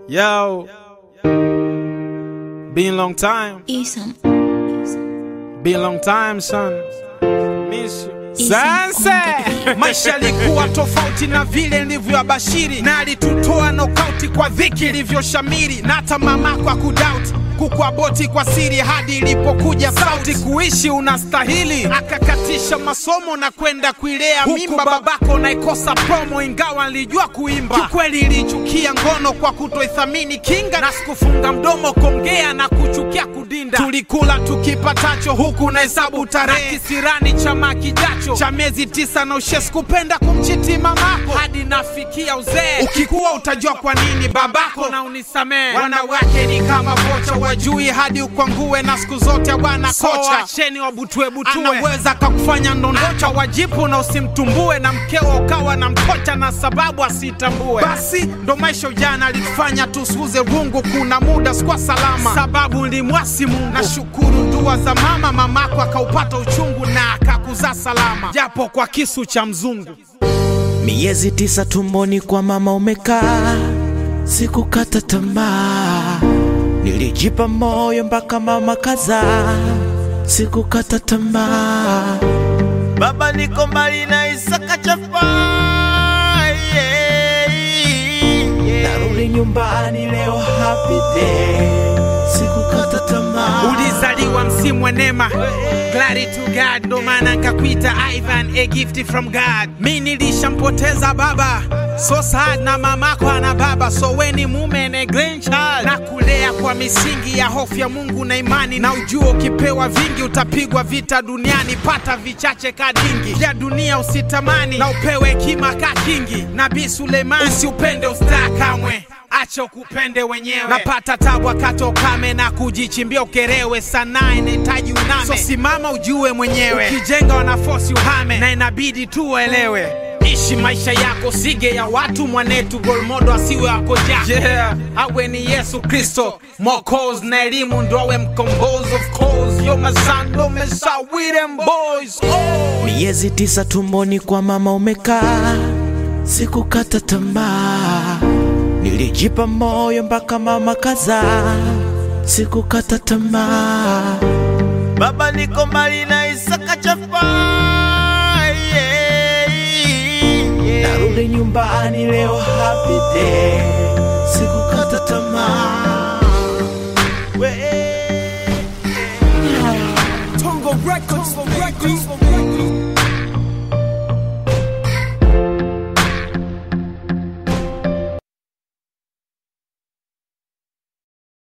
Yo, been long time, Isam. been long time son. Miss you. Isam Sanse! maisha yalikuwa tofauti na vile nilivyoabashiri na alitutoa nokauti kwa dhiki ilivyoshamiri na hata mamako akudauti kukuaboti kwa siri hadi ilipokuja sauti kuishi unastahili akakatisha masomo na kwenda kuilea mimba babako naikosa promo ingawa nilijua kuimba kikweli ilichukia ngono kwa kutoithamini kinga na sikufunga mdomo kongea na kuchukia kudinda tulikula tukipatacho huku na hesabu tarehe kisirani chama kijacho cha miezi tisa na ushes kupenda kumchiti mamako hadi nafikia uzee ukikuwa utajua kwa nini babako na unisamee wanawake ni kama vocha wajui hadi ukwangue na siku zote bwana kocha acheni wabutwebutue anaweza kakufanya ndondocha wajipu na usimtumbue na mkeo ukawa na mkocha na sababu asitambue basi ndo maisha ujana alitufanya tusuuze rungu kuna muda sikuwa salama sababu nilimwasi mungu nashukuru dua za mama mamako akaupata uchungu na akakuzaa salama japo kwa kisu cha mzungu Miezi tisa tumboni kwa mama umekaa, sikukata tamaa, nilijipa moyo mpaka mama kazaa, sikukata tamaa. Baba niko mbali na Isaka chafa, yeah, yeah. narudi nyumbani leo happy day, sikukata tamaa. ulizaliwa msimu wa neema Glory to God, ndo maana nkakuita Ivan, a gift from God. Mi nilishampoteza baba so sad, na mamako ana baba, so weni mume na grandchild, na kulea kwa misingi ya hofu ya Mungu na imani, na ujua ukipewa vingi utapigwa vita duniani, pata vichache kadingi vya dunia usitamani, na upewe hekima ka kingi. Nabii Suleiman, usiupende ustaa kamwe acha ukupende wenyewe. Napata tabu wakati wa ukame na kujichimbia ukerewe, sanaa inahitaji uname, so simama ujue mwenyewe. Ukijenga wanafosi uhame, na inabidi tu uelewe. Ishi maisha yako, sige ya watu mwanetu, golmodo asiwe wako ja yeah. awe ni Yesu Kristo Mwokozi na elimu ndo awe mkombozi. Of course yo masando mesa with them boys oh. Miezi tisa tumboni kwa mama umekaa, sikukata tamaa, nilijipa moyo mpaka mama kazaa, sikukata tamaa. Baba niko mbali na Isaka chafa, yeah, yeah. narudi nyumbani leo happy day, sikukata tamaa. We- Tongo Records, Tongo Records.